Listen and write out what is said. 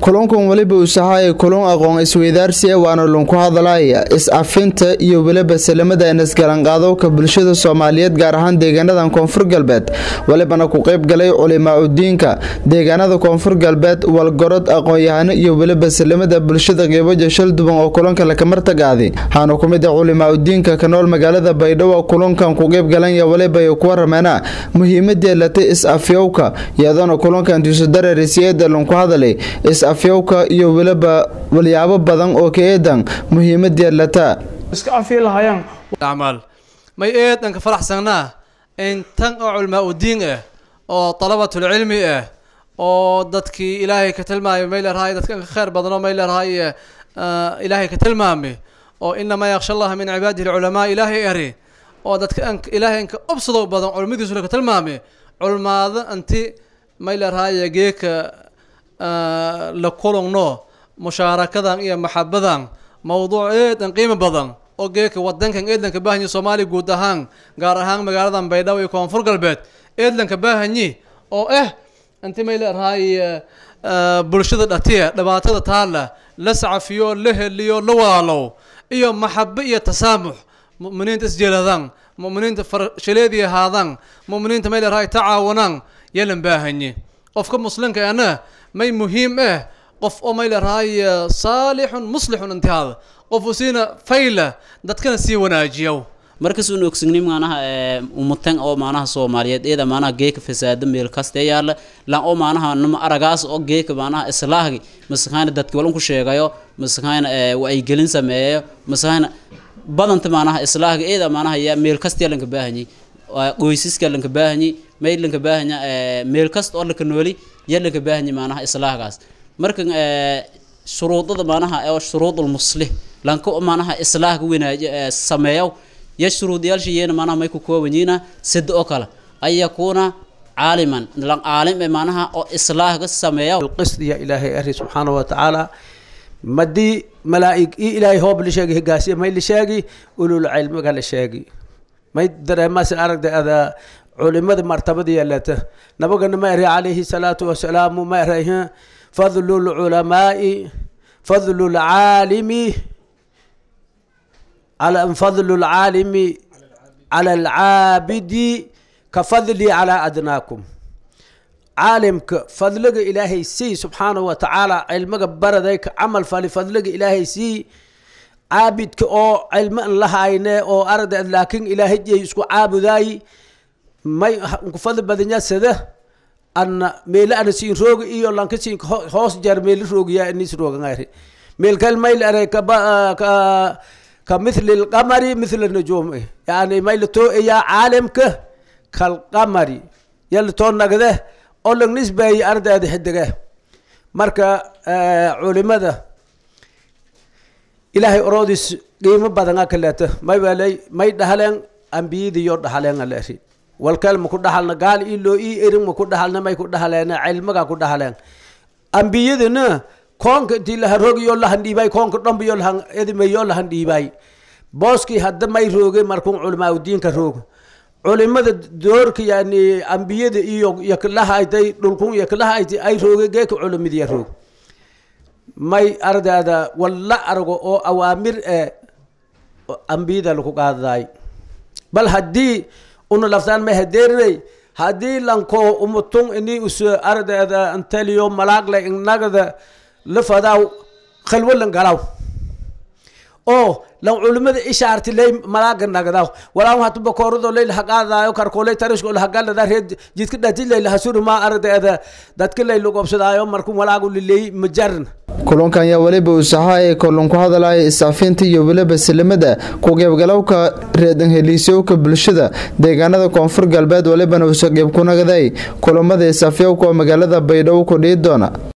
kulankan weliba usahaaya kulun aqoon isweydaarsi waana lunku hadalaya is-afinta iyo weliba salamada inisgalanqaadowka bulshada soomaaliyeed gaar ahaan deegaanadan koonfur galbeed welibana ku qeyb galay culimaa udiinka deegaanada koonfur galbeed walgorod aqoon-yahano iyo weliba salamada bulshada qeybaja shalduban oo kulanka lakamartagaadi waxaana ku mid ah culimaa udiinka ka nool magaalada baydhabo kulankan ku qeyb galanya weliba ay ku warameena muhiimadii latay is-afyowka iyadoona kulankan diisudareerisiyeeda lunku hadalay is-afyowka iyo weliba walyaabo badan oo ka eedan muhiimadii lataa iska afi lahayaan acmaal may eedan ka faraxsanaa in tan oo culmaa udiin ah oo dalabatulcilmi ah oo dadkii ilaahay ka tilmaamay may leerahay dadkan ka khayr badano may leerahay ilaahay ka tilmaamay oo inamaa yaksha allaha min cibaadihi alculamaa ilaahay eri oo dadka an ilaahay anka obsado badan culimadiisu ka tilmaamay culmaada anti may leerahay geeka la kulungno mushaarakadan iyo maxabadan mawduuc eedan qiimo badan oo geeka wadankan eedlanka baahanya soomaaliya guud ahaan gaar ahaan magaaladan baydhabo iyo koonfur galbeed eedlanka baahanyi oo ah inti may leerahay bulshada dhatiya dhibaatada taala la sacafiyo la heliyo la walaalow iyo maxabo iyo tasaamux mu'miniinta isjeeladaan mu'miniinta farshaleedii ahaadaan mu'miniinta may leerahay tacaawanaan yalan baahanyi qofka muslimka ana may muhiim ah qof oo may leerahay saalixun muslixun intihaada qof usiina fayla dadkana sii wanaajiyo markasuun ogsigni maanaha umutan oo maanaha soomaaliyeed eeda maanaha geeka fasaada meel kaste yaala lan oo maanaha nima aragaas oo geeka maanaha islaahgi masakayna dadki walun ku sheegayo masakayna wacyigelin sameeyayo masakayna badanta maanaha islaahga eeda maanaha ya meel kaste lanka baahanyi qoysiska lanka baahanyi may lanka baahanya meel kasta oo laka nooli ya lanka baahanyi maanaha islaahgaas marka shuruudada maanaha oo shuruudul muslih lanka maanaha islaahga wanaaji sameeyo ya shuruudiyaalshiyeena maanaha may ku koobanyiina sida oo kale an yakuuna caaliman lan caalim ee maanaha oo islaahga sameeya qisd ya ilaahay ari subxaana wa tacaala madii malaa'ig i ilaahay hoob la sheegi higaasiya may la sheegi ulul cilmiga la sheegi may dareemase aragda ada culimada martabada yeelata nabagana ma eray calayhi salaatu wasalaamu ma eray fadlu lculamaai fadlu lcaalimi على فضل العالم على العابد كفضلي على أدناكم عالمك فضلك إلهي سي سبحانه وتعالى علمك بردك عمل فلفضلك إلهي سي عابدك أو علم الله عينه أو أرد لكن إلهي جي يسكو عابداي ما فضل بدنيا سده أن ميل أنا سين روغ إيو لانك سين خوص جار ميل روغ يا إنيس روغ غيري ميل كل ميل أريك كا كمثل القمر مثل النجوم يعني ما يلتو يا عالمك كالقمر يلتو نقده أول نسبة أرد هذه حدقة مركا آه علماء إلهي أرودس قيمة بدنا كلاته ما يبالي ما يدهلن أنبياء ديور دهلن الله شيء والكلام كود دهلنا قال إلو إي إرم كود دهلنا ما يكود دهلنا علمك كود دهلن أنبياء دنا koonka intii laha roogiyoo lahan dhiibay koonka dhanbiyo lahan edimayoo lahan dhiibay booskii hadda may rooge markuu culamaa udiinka roogo culimada doorka yani ambiyada iyo yaklahaytay dhulkun yaklahaytay ay rooge geeka culimadiya roog may ardaada walla argo oo awaamir ee ambiyada lagu qaadaday bal haddii una laftaan may hadeerinay haddii lanko umutun ini us ardaada antaliyo malaagle innagada lafadaw khalwo lan galaw oo lan culimada ishaarti lay malaaga nagdaw walaa hatu bakoorado lay haqaadayo karkoolay tarishko haqalada reed jidka dhati lay hasuru ma ardeeda dadka lay lugobsadaayo markuu malaagu lilay majarn kulankan ayaa weliba usahaaya kolon ku hadalaya isaafinta iyo weliba salamada ku qeybgalowka reedan heliisyowka bulshada deegaanada koonfur galbeed welibana usa qeyb ku nagaday kulamada isaafyowka oo magaalada baydhabo ku dhihi doona